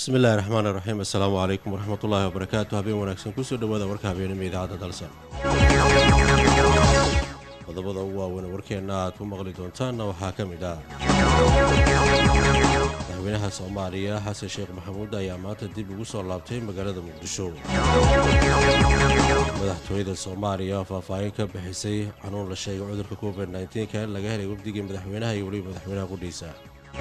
bismi illaahi raxmaan iraxiim assalaamu calaykum waraxmat ullaahi wabarakaatu habeen wanaagsan kusoo dhowaada warka habeenimo idaacadda dalsan qodobada ugu waaweyn warkeenna aad ku maqli doontaanna waxaa ka mid ah madaxweynaha soomaaliya xasan sheekh maxamuud ayaa maanta dib ugu soo laabtay magaalada muqdisho madaxtooyada soomaaliya oo faahfaahin ka bixisay xanuun la sheegay cudurka covid nka in laga helay wafdigii madaxweynaha iyo weliba madaxweynaha qudhiisa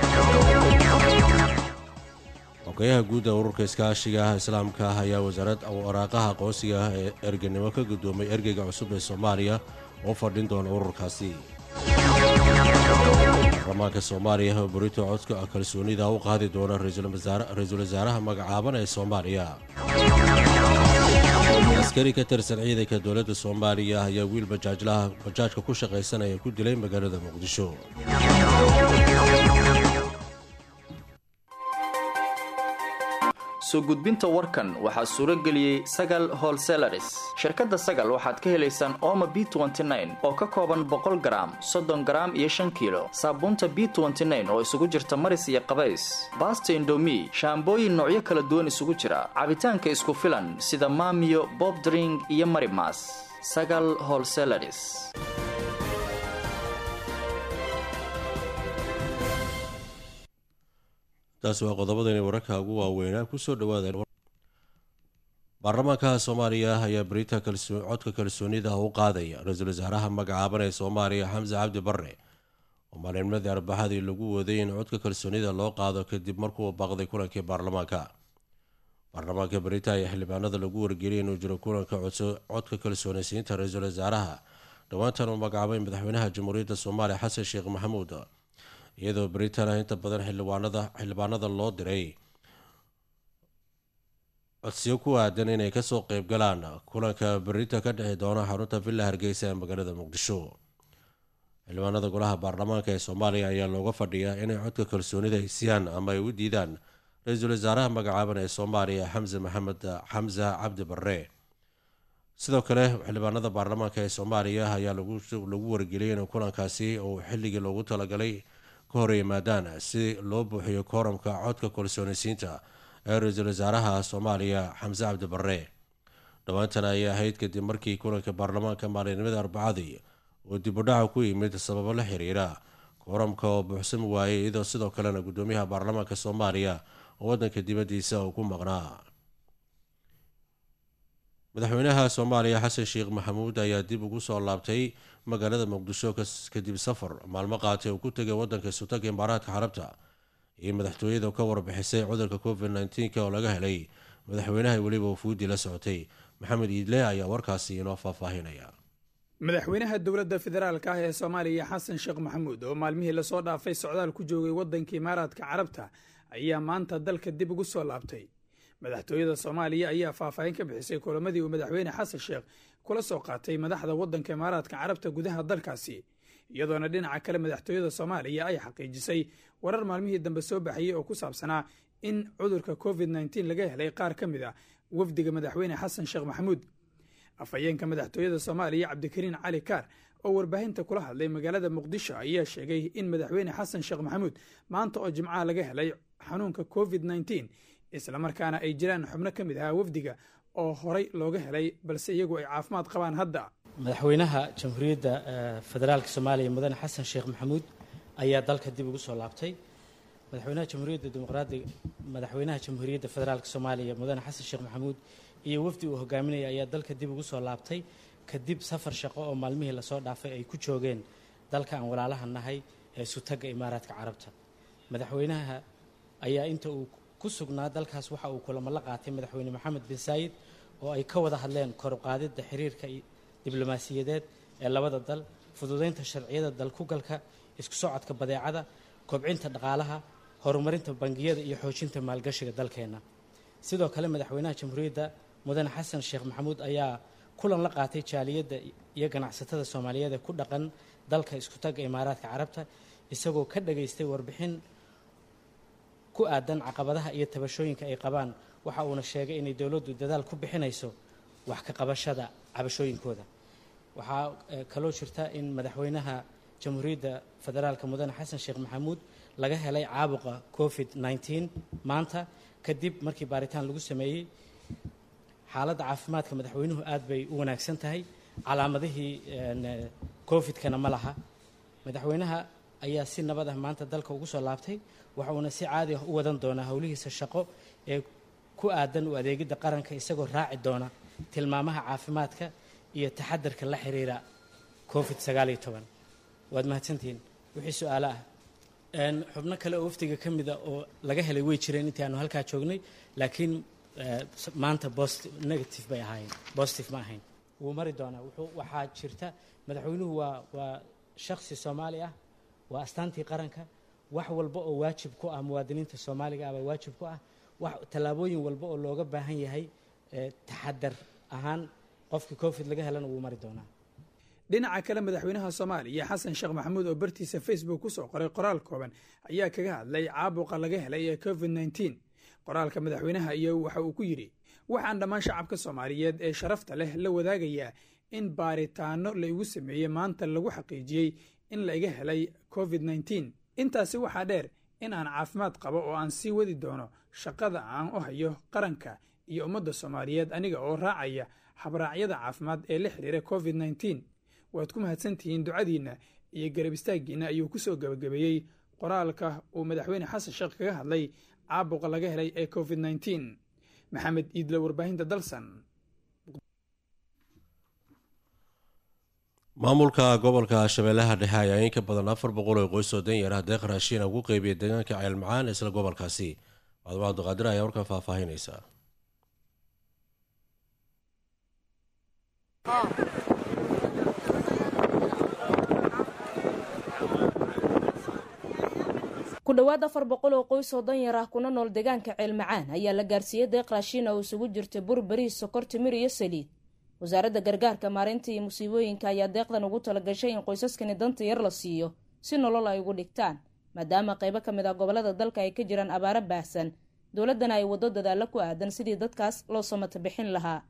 xogayaha guudda ururka iskaashiga ah islaamka ah ayaa wasaarad waraaqaha aqoonsiga ah ee erganimo ka guddoomay ergeyga cusub ee soomaaliya oo fadhin doona ururkaasi baarlamaanka soomaaliya oo burito codka kalsoonida u qaadi doona ra-iisul wasaaraha magacaaban ee soomaaliya askari ka tirsan ciidanka dowladda soomaaliya ayaa wiil bajaajlaha bajaajka ku shaqaysanaya ku dilay magaalada muqdisho soo gudbinta warkan waxaa suuro geliyey sagal holselaris shirkadda sagal waxaad ka helaysaan ooma b oo ka kooban boqol garaam soddon garaam iyo shan kiilo saabuunta b oo isugu jirta maris iyo qabays baasta indomi shaambooyin noocyo kala duwan isugu jira cabitaanka isku filan sida maamiyo bobdring iyo marimas sagal holselaris taasi waa qodobadani wararka ugu waaweynaa kusoo dhawaada baarlamaanka soomaaliya ayaa berita codka kalsoonida u qaadaya ra-iisul wasaaraha magacaaban ee soomaaliya xamse cabdi barre oo maalinnimadii arbaxadii lagu waday in codka kalsoonida loo qaado kadib markuu baaqday kulankii baarlamaanka baarlamaanka berita ayaa xildhibaanada lagu wargeliyay inuu jiro kulanka codka kalsoonaysiinta ra-iisul wasaaraha dhowaantan uu magacaabay madaxweynaha jamhuuriyadda soomaaliya xasan sheekh maxamuud iyadoo britain inta badan xildhibaanada loo diray codsiyo ku aadan inay kasoo qeyb galaan kulanka berita ka dhexi doona xarunta villa hargeysa ee magaalada muqdisho xildhibaanada golaha baarlamaanka ee soomaaliya ayaa looga fadhiyaa inay codka kalsoonida haysiyaan ama ay u diidaan ra-iisul wasaaraha magacaaban ee soomaaliya xamse maxamed xamse cabdi barre sidoo kale xildhibaanada baarlamaanka ee soomaaliya ayaa lagu wargeliyay in kulankaasi uu xilligii loogu talagalay ka hor yimaadaan si loo buuxiyo kooramka codka kalsoonaysiinta ee ra-iisul wasaaraha soomaaliya xamse cabdi barre dhowaantan ayay ahayd kadib markii kulanka baarlamaanka maalinimada arbacadii uu dibudhaca ku yimid sababo la xiriira kooramka oo buuxsami waayay iyadoo sidoo kalena guddoomiyaha baarlamaanka soomaaliya oo waddanka dibaddiisa uu ku maqnaa madaxweynaha soomaaliya xasan sheekh maxamuud ayaa dib ugu soo laabtay magaalada muqdisho kadib safar maalmo qaatay uu ku tegay wadanka sultaanka imaaraadka carabta iyo madaxtooyada ka warbixisay cudurka covid nka oo laga helay madaxweynaha weliba wafuudi la socotay maxamed iidle ayaa warkaasi inoo faahfaahinaya madaxweynaha dowladda federaalka ah ee soomaaliya xasan sheekh maxamuud oo maalmihii lasoo dhaafay socdaal ku joogay wadanka imaaraadka carabta ayaa maanta dalka dib ugu soo laabtay madaxtooyada soomaaliya ayaa faahfaahin ka bixisay kulamadii uu madaxweyne xasan sheekh kula soo qaatay madaxda waddanka imaaraadka carabta gudaha dalkaasi iyadoona dhinaca kale madaxtooyada soomaaliya ay xaqiijisay warar maalmihii dambe soo baxayey oo ku saabsanaa in cudurka covid nteen laga helay qaar ka mid a wafdiga madaxweyne xasan sheekh maxamuud afhayeenka madaxtooyada soomaaliya cabdikariin cali kaar oo warbaahinta kula hadlay magaalada muqdisho ayaa sheegay in madaxweyne xasan sheekh maxamuud maanta oo jimcaha laga helay xanuunka covid nteen islamarkaana ay jiraan xubno ka mid ahaa wafdiga oo horay looga helay balse iyagu ay caafimaad qabaan hadda madaxweynaha jamhuuriyadda federaalka soomaaliya mudane xasan sheekh maxamuud ayaa dalka dib ugu soo laabtay madaxweynaha jamhuuriyadda dimuqraadiga madaxweynaha jamhuuriyadda federaalka soomaaliya mudane xasan sheekh maxamuud iyo wafdi uu hogaaminaya ayaa dalka dib ugu soo laabtay kadib safar shaqo oo maalmihii lasoo dhaafay ay ku joogeen dalka aan walaalaha nahay ee sutagga imaaraadka carabta madaxweynaha ayaa inta uu ku sugnaa dalkaas waxa uu kulamo la qaatay madaxweyne maxamed bin saayid oo ay ka wada hadleen koruqaadidda xiriirka diblomaasiyadeed ee labada dal fududeynta sharciyada dalkugalka isku socodka badeecada kobcinta dhaqaalaha horumarinta bangiyada iyo xoojinta maalgashiga dalkeenna sidoo kale madaxweynaha jamhuuriyadda mudane xasan sheekh maxamuud ayaa kulan la qaatay jaaliyadda iyo ganacsatada soomaaliyeed ee ku dhaqan dalka iskutagga imaaraadka carabta isagoo ka dhageystay warbixin ku aadan caqabadaha iyo tabashooyinka ay qabaan waxa uuna sheegay inay dowladdu dadaal ku bixinayso wax ka qabashada cabashooyinkooda waxaa kaloo jirta in madaxweynaha jamhuuriyadda federaalka mudane xasan sheekh maxamuud laga helay caabuqa covid nneteen maanta kadib markii baaritaan lagu sameeyey xaaladda caafimaadka madaxweynuhu aad bay u wanaagsan tahay calaamadihii covid-kana ma laha madaxweynaha ayaa si nabad ah maanta dalka ugu soo laabtay waxa uuna si caadi ah u wadan doonaa howlihiisa shaqo ee ku aadan u adeegidda qaranka isagoo raaci doona tilmaamaha caafimaadka iyo taxadarka la xiriira covid sagaal iyo toban waad mahadsantihiin wixii su-aalo ah xubno kale oo wafdiga ka mida oo laga helay way jireen intii aanu halkaa joognay laakiin maanta bost negative bay ahaayeen positive ma ahayn wuu mari doonaa wuxuu waxaa jirta madaxweynuhu waa waa shaksi soomaali ah waa astaantii qaranka wax walba oo waajib ku ah muwaadiniinta soomaaliga ah baa waajib ku ah wax tallaabooyin walba oo looga baahan yahay taxadar ahaan qofkii covid laga helana wuu mari doonaa dhinaca kale madaxweynaha soomaaliya xasan sheekh maxamuud oo bartiisa facebook ku soo qoray qoraal kooban ayaa kaga hadlay caabuqa laga helay ee covid nneteen qoraalka madaxweynaha iyo waxa uu ku yidhi waxaan dhammaan shacabka soomaaliyeed ee sharafta leh la wadaagayaa in baaritaano la igu sameeyey maanta lagu xaqiijiyey in la iga helay covid nneteen intaasi waxaa dheer in aan caafimaad qabo oo aan sii wadi doono shaqada aan u hayo qaranka iyo ummadda soomaaliyeed aniga oo raacaya habraacyada caafimaad ee la xiriira covid nneteen waad ku mahadsantihiin ducadiinna iyo garab istaaggiinna ayuu ku soo gebagabeeyey qoraalka uu madaxweyne xasan sheekh kaga hadlay caabuqa laga helay ee covid nneteen maxamed iidlo warbaahinta dalsan maamulka gobolka shabeellaha dhexe ayaa in ka badan afar boqol oo qoys oo danyar ah deeq raashiina ugu qeybiyay deegaanka ceelmacaan isla gobolkaasi macduma cabdiqaadir ayaa warkan faahfaahinaysa ku dhowaad afar boqol oo qoys oo danyar ah kuna nool deegaanka ceelmacaan ayaa la gaarsiiyey deeq raashiina oo isugu jirta bur bariis sokor timir iyo saliid wasaaradda gargaarka maareynta iyo musiibooyinka ayaa deeqdan ugu talagashay in qoysaskani danta yar la siiyo si nolol ay ugu dhigtaan maadaama qaybo ka mid ah gobolada dalka ay ka jiraan abaaro baahsan dowladdana ay waddo dadaalla ku aadan sidii dadkaas loo samata bixin lahaa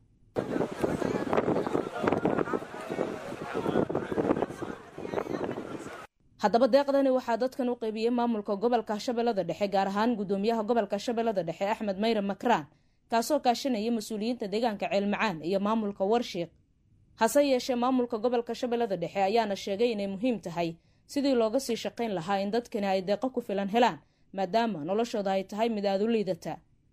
haddaba deeqdani waxaa dadkan u qaybiyey maamulka gobolka shabeellada dhexe gaar ahaan guddoomiyaha gobolka shabeellada dhexe axmed mayre makraan kaasoo kaashanaya mas-uuliyiinta deegaanka ceelmacaan iyo maamulka warshiiq hase yeeshee maamulka gobolka shabeellada dhexe ayaana sheegay inay muhiim tahay sidii looga sii shaqayn lahaa in dadkani ay deeqo ku filan helaan maadaama noloshooda ay tahay mid aada u liidata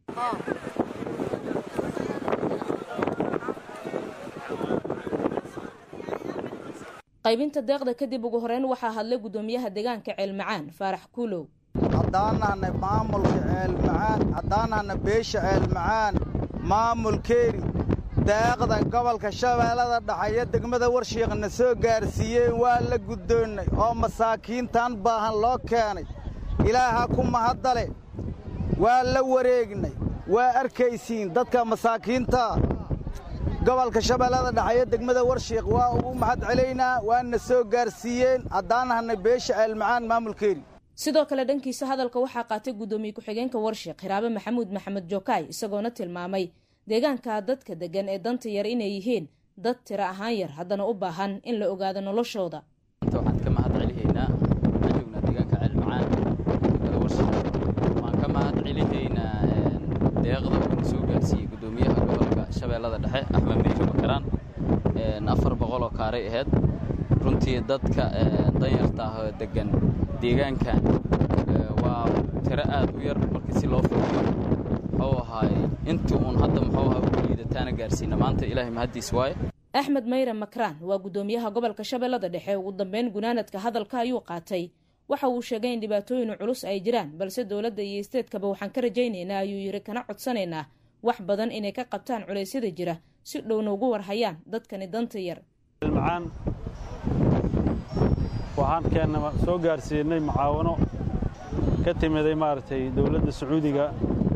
qaybinta deeqda kadib ugu horeyn waxaa hadlay guddoomiyaha deegaanka ceelmacaan faarax kuulow haddaanahna maamulka ceelmacaan haddaanahna beesha ceelmacaan maamulkeeni daaqda gobolka shabeellada dhaxeeyo degmada warshiiqna soo gaarsiiyeen waa la guddoonnay oo masaakiintan baahan loo keenay ilaaha ku mahaddale waa la wareegnay waa arkaysiin dadka masaakiinta gobolka shabeellada dhaxeeyo degmada warshiiq waa ugu mahad celaynaa waana soo gaarsiiyeen haddaanahna beesha ceelmacaan maamulkeeni sidoo kale dhankiisa hadalka waxaa qaatay guddoomiye ku-xigeenka warshiiq hiraabe maxamuud maxamed jokaay isagoona tilmaamay deegaanka dadka deggan ee danta yar inay yihiin dad tiro ahaan yar haddana u baahan in la ogaado noloshooda maanta waxaan ka mahad celihaynaa waxaan joognaa deegaanka ceelmacaan degmada warshiiq waxaan ka mahad celihaynaa deeqda uuna soo gaarsiiyey guddoomiyaha gobolka shabeellada dhexe axmed meyre makaraan afar boqol oo kaaray ahayd runtii dadka danyarta ah oo deggan deegaankan waa tiro aad u yar markii si loo fogiyo muxuu ahaay intii uun hadda muxuu ahaa ugu liidataana gaarsiina maanta ilaahay mahaddiis waaye axmed mayre makraan waa guddoomiyaha gobolka shabeellada dhexe ugu dambeyn gunaanadka hadalka ayuu qaatay waxa uu sheegay in dhibaatooyin culus ay jiraan balse dowladda iyo isteedkaba waxaan ka rajaynaynaa ayuu yidhi kana codsanaynaa wax badan inay ka qabtaan culeysyada jira si dhowna ugu warhayaan dadkani danta yar waxaan keenna soo gaarsiinay mucaawano ka timiday maaragtay dowladda sacuudiga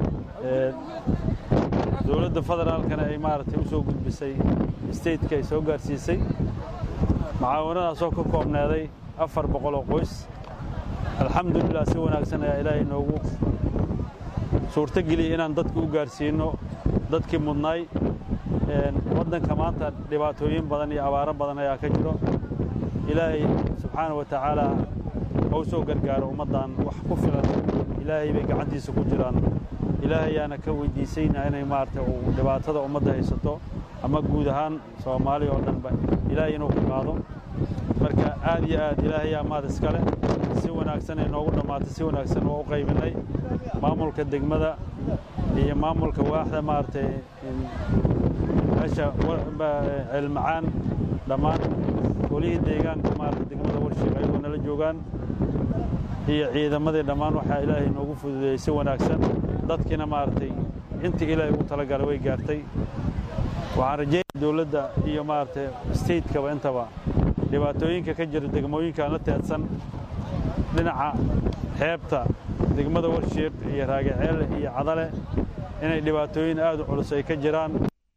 dowladda federaalkana ay maaragtay u soo gudbisay stateka ay soo gaarsiisay mucaawanadaasoo ka koobneeday afar boqol oo qoys alxamdulilah si wanaagsan ayaa ilaahay noogu suurto geliyey inaan dadka u gaarsiinno dadkii mudnaay waddanka maanta dhibaatooyin badan iyo abaaro badan ayaa ka jiro ilaahay subxaana wa tacaala oo soo gargaaro ummaddan wax ku filan ilaahay bay gacantiisa ku jiraan ilaahayaana ka weydiisayna inay maaragtay uu dhibaatada ummadda haysato ama guud ahaan soomaaliya oo dhanba ilaahay inuu ka qaado marka aad iyo aad ilaahayaa maad iskale si wanaagsan ay noogu dhammaatay si wanaagsan waa u qaybinay maamulka degmada iyo maamulka waaxda maaragtay meesha ceelmacaan dhammaan golihii deegaanka maarata degmada warshiiq ayagoo nala joogaan iyo ciidamadii dhammaan waxaa ilaahay noogu fududeeyey si wanaagsan dadkiina maaragtay intii ilaahay ugu talagalay way gaartay waxaan rajeynaya dowladda iyo maaragtay stateskaba intaba dhibaatooyinka ka jira degmooyinkaan la teedsan dhinaca xeebta degmada warshiiq iyo raagaceele iyo cadale inay dhibaatooyin aad u culus ay ka jiraan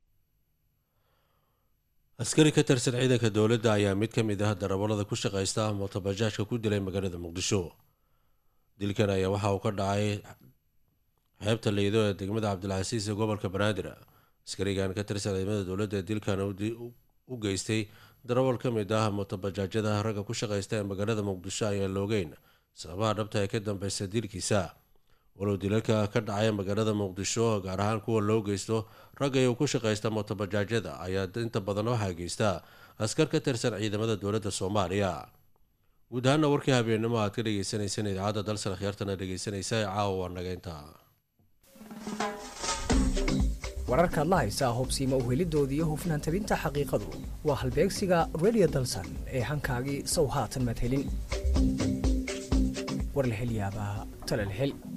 askari ka tirsan ciidanka dowladda ayaa mid ka mid ah darawallada ku shaqaysta mootobajaajka ku dilay magaalada muqdisho dilkan ayaa waxa uu ka dhacay xeebta leydo ee degmada cabdilcasiis ee gobolka banaadir askarigan ka tirsan ciidamada dowladda ee dilkan u geystay darawal ka mid ah mootobajaajyada ragga ku shaqaysta ee magaalada muqdisho ayaan loogeyn sababaha dhabta ee ka dambeysa dilkiisa walow dilalka ka dhacaya magaalada muqdisho gaar ahaan kuwa loo geysto ragga iyu ku shaqaysta mootobajaajyada ayaa inta badan waxaa geysta askar ka tirsan ciidamada dowladda soomaaliya guud ahaana warkii habeennimo aad ka dhegeysaneyseen idaacadda dalsan khiyaartana dhegeysanaysa ee caawa waa nageynta wararkaad la haysaa hubsiima uhelidooda iyo hufnaan tabinta xaqiiqadu waa halbeegsiga redio dalsan ee hankaagii sow haatan madhelin war la hel yaabaa tale la hel